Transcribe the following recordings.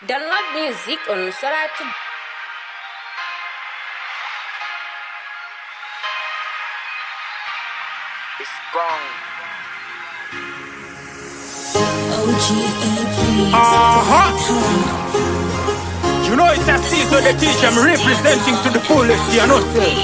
Download music on Soratu. It's wrong. Uh-huh. You know it's a season the teacher I'm representing to the fullest, you know sir.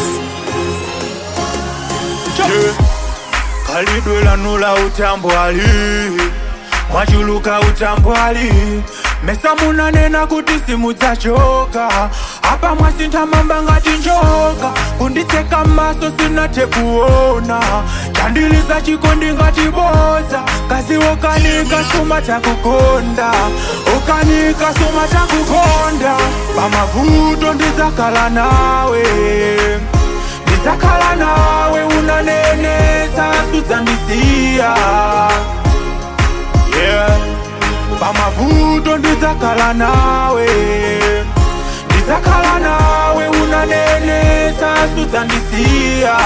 Yeah. kalidwela nula utambwali mwachuluka utambwali mesa munanena kuti simudzachoka apa mwasintha mamba ngati njoka kunditseka m'maso sinathe kuona chandiliza chikondi ngati boza kazi wokanika suma takukonda ukanika suma takukonda pamavuto ndidzakhala nawe ndidzakhala nawe unanenesa sudzandisiya yeah. pamavuto ndidzakhala nawe ndidzakhala nawe unanenesa sudzandisiya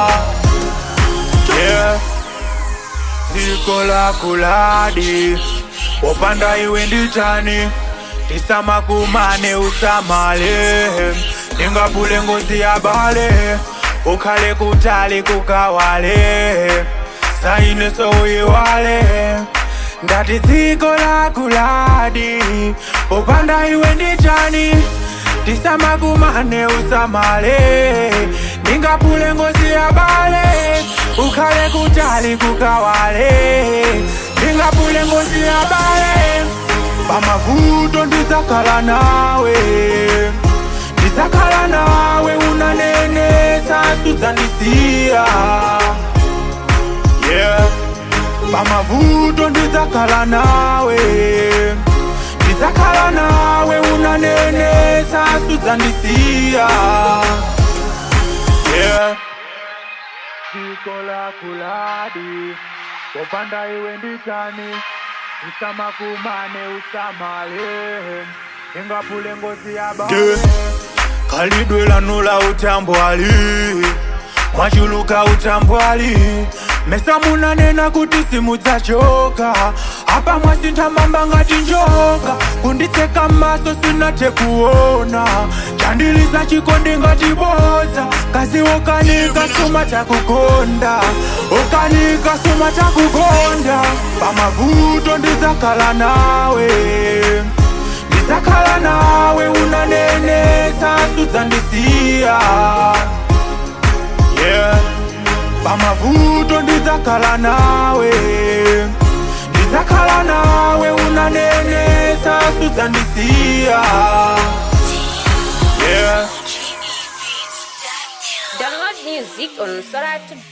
yeah. dziko lakuladi wopanda iwe ndichani tisamakumane usamale ndingapule ngozi ya bale ukhale kutali kukawale saine souyiwale ndati dziko lakuladi popanda iwe ndichani tisamakumane usamale ndingapule ngozi ya bale ukhale kutali kukawale ndingapule ngozi ya bale pamavuto ndidzakhala nawe ndidzakhala nawe unanenesa sudzandisiya yeah. pamavuto ndidzakhala nawe ndidzakhala nawe unanenesa sudzandisiya yeah. dziko lakuladi popanda iwe ndichani usamakumane usamale ingapule ngozi ya bale khalidwe lanula utambwali mwachuluka utambwali mesa munanena kuti simudzachoka apa mwasintha mamba ngati njoka kunditseka m'maso sinathe kuona chandiliza chikondi ngati boza kazi wokanika suma takukonda ukanika suma takukonda pamavuto ndidzakhala nawe ndidzakhala nawe unanenesa sudzandisiya yeah. pamavuto ndidzakhala nawe ndidzakhala nawe unanenesa sudzandisiya yeah. Download music on Soratu.